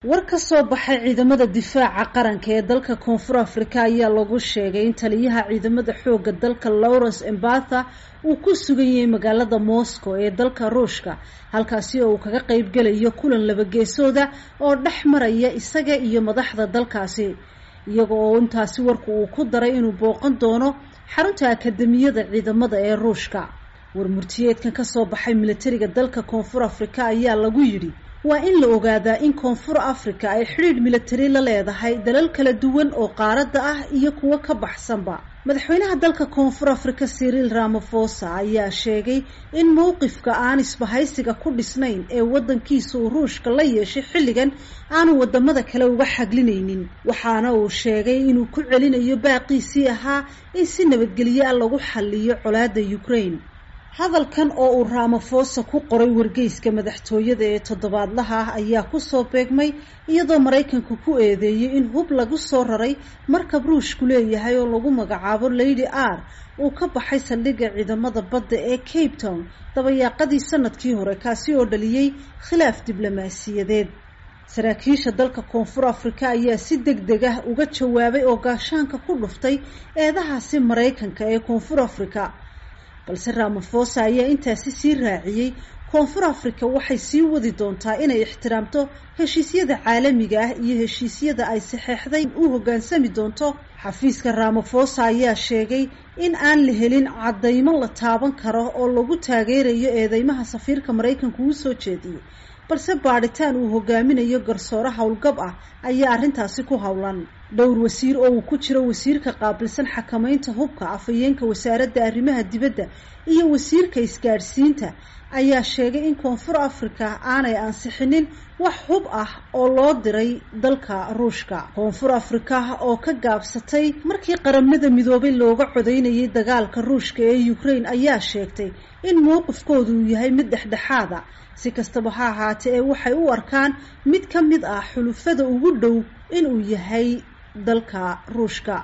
war ka soo baxay ciidamada difaaca qaranka ee dalka koonfur afrika ayaa lagu sheegay in taliyaha ciidamada xooga dalka lawrence embatha uu ku sugan yahay magaalada moscow ee dalka ruushka halkaasi oo uu kaga qeybgelayo kulan labageesooda oo dhex maraya isaga iyo madaxda dalkaasi iyaga oo intaasi warku uu ku daray inuu booqan doono xarunta akademiyada ciidamada ee ruushka warmurtiyeedkan kasoo baxay militariga dalka koonfur afrika ayaa lagu yidhi waa in la ogaadaa in koonfur africa ay xidhiidh militari la leedahay dalal kala duwan oo qaaradda ah iyo kuwo ka baxsanba madaxweynaha dalka koonfur africa cyril ramaphosa ayaa sheegay in mowqifka aan isbahaysiga ku dhisnayn ee waddankiisa uu ruushka la yeeshay xilligan aanu wadamada kale uga xaglinaynin waxaana uu sheegay inuu ku celinayo baaqiisii ahaa in si nabadgelyo ah lagu xaliyo colaadda ukraine hadalkan oo uu ramaphosa ku qoray wargeyska madaxtooyada ee toddobaadlaha ah ayaa kusoo beegmay iyadoo maraykanku ku eedeeyey in hub lagu soo raray markab ruushku leeyahay oo lagu magacaabo lady r uu ka baxay saldhigga ciidamada badda ee cape town dabayaaqadii sanadkii hore kaasi oo dhaliyey khilaaf diblomaasiyadeed saraakiisha dalka koonfur afrika ayaa si deg deg ah uga jawaabay oo gaashaanka ku dhuftay eedahaasi maraykanka ee koonfur afrika balse ramaphosa ayaa intaasi sii raaciyey koonfur africa waxay sii wadi doontaa inay ixtiraamto heshiisyada caalamiga ah iyo heshiisyada ay saxeexday u hoggaansami doonto xafiiska ramaphosa ayaa sheegay in aan la helin caddaymo la taaban karo oo lagu taageerayo eedeymaha safiirka maraykanku uu soo jeediyey balse baadhitaan uu hogaaminayo garsoore howlgab ah ayaa arrintaasi ku howlan dhowr wasiir oo uu ku jiro wasiirka qaabilsan xakamaynta hubka afhayeenka wasaaradda arrimaha dibadda iyo wasiirka isgaadhsiinta ayaa sheegay in koonfur africa aanay ansixinin wax hub ah oo loo diray dalka ruushka koonfur africa oo ka gaabsatay markii qaramada midoobay looga codeynayay dagaalka ruushka ee ukraine ayaa sheegtay in mowqifkoodu uu yahay mid dhexdhexaada si kastaba ha ahaatee ee waxay u arkaan mid ka mid ah xulufada ugu dhow inuu yahay dalka ruushka